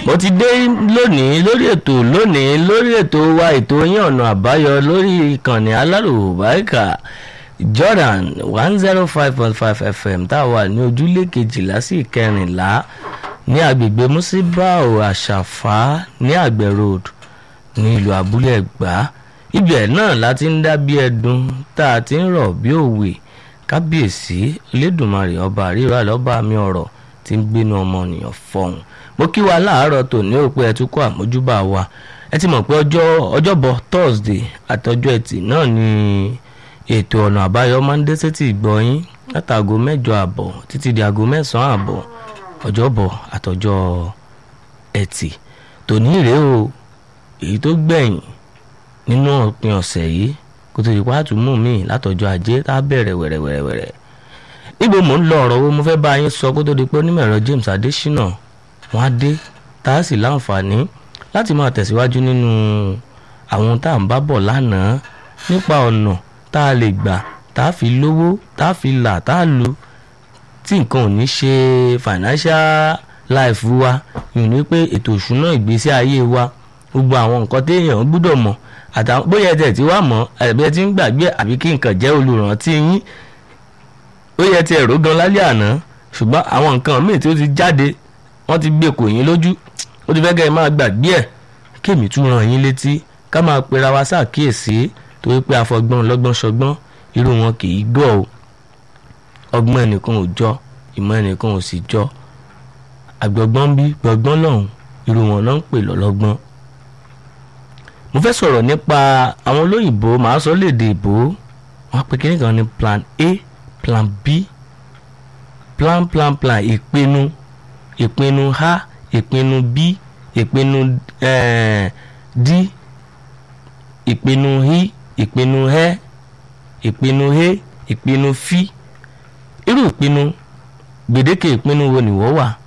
mo ti dé lónìí lórí ètò lónìí lórí ètò wa ètò yín ọ̀nà àbáyọ lórí ìkànnì aláròbáìkà Jordan one zero five point five FM tá a wà ní ojúlé kejìlá sí ìkẹrìnlá ní agbègbè musibao àṣàfà ní àgbẹ̀ road ní ìlú abúlé ẹ̀gbá ibẹ̀ náà láti ń dá bí ẹdun tá a ti ń rọ̀ bí òwe kábíyèsí Elédùmarè ọba àríwá lọ́ba mi ọ̀rọ̀ tí ń gbénu ọmọnìyàn fọ̀hún mo kí wa láàárọ̀ tòní ò pé ẹ tún kó àmójúbà wa ẹ ti mọ̀ pé ọjọ́ ọjọ́bọ̀ Thursday àtọjọ́ ẹtì náà ni ètò ọ̀nà àbáyọ máa ń dé sétí ìgbọ̀nyín látàgò mẹ́jọ àbọ̀ títí di aago mẹ́sàn-án àbọ̀ ọjọ́bọ̀ àtọjọ́ ẹtì tòní rèé o èyí tó gbẹ̀yìn nínú òpin ọ̀sẹ̀ yìí kó tó di pàtó mú mi látọjọ́ ajé tá a bẹ̀rẹ̀ wẹ̀rẹ̀wẹ̀rẹ̀ níbo mò ń lọ ọ̀rọ̀ wo mo fẹ́ bá yín sọ kó tó di pé onímọ̀ ẹ̀rọ James Adésínà wọ́n á dé tá a sì láǹfààní láti máa tẹ̀síwájú nínú àwọn tá à ń bá bọ̀ lánàá nípa ọ̀nà tá a lè gbà tá a fi lówó tá a fi là tá a lu tí nǹkan ò ní ṣe financial life wa yìí ní pé ètò ìṣúná ìgbésí ayé wa gbogbo àwọn nǹkan téèyàn gbúdọ̀ mọ̀ àtàwọn bóyá ẹ̀jẹ̀ tí wàá mọ̀ àbí ẹ ti ń gbàgbé àbí kí nǹkan jẹ́ olùrántí yín ó yẹ ti ẹ̀rọ gan lálẹ́ àná ṣùgbọ́n àwọn nǹkan míì tí ó ti jáde wọ́n ti gbé kò yín lójú ó ti fẹ́ kẹ́ ẹ máa gbàgbé ẹ̀ kémi tún ràn yín létí ká máa pera wa ṣàkíyèsí torí pé afọgbọ́n lọ́gbọ́n ṣọgbọ́n irú wọn kì í gbọ́ o ọgbọ́n ẹnìkan ò jọ ìmọ̀ ẹnìkan ò sì jọ àgbọ̀gbọ́n bí gbọ̀gbọ́n lọ́hùn irú wọn náà ń pè lọ́lọ́gbọ́n. mo fẹ́ sọ̀rọ̀ nípa àwọn olóyìnbó màá sọ léde ìbò wọn pe kíní kan ní plan A plan B plan plan plan ìpinnu ìpinnu A ìpinnu B ìpinnu eh, D ìpinnu I ìpinnu ẹ ìpinnu he ìpinnu fi irú ìpinnu gbèdéke ìpinnu wo ni wọ́n wà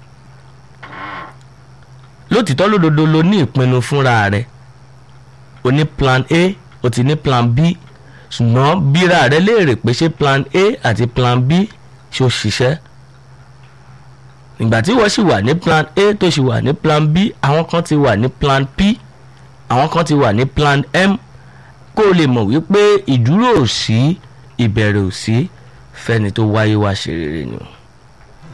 lótìtọ́ lódodo lo ní ìpinnu fúnra rẹ̀ o ní plan A o ti ní plan B ṣùgbọ́n bíra rẹ léèrè pé ṣé plan A àti plan B ṣó ṣiṣẹ́ ìgbà tí wọ́n sì wà ní plan A tó sì wà ní plan B àwọn kan ti wà ní plan P àwọn kan ti wà ní plan M kó o lè mọ̀ wípé ìdúró ò sí ìbẹ̀rẹ̀ ò sí fẹ́ni tó wáyé wá ṣe rere ni o.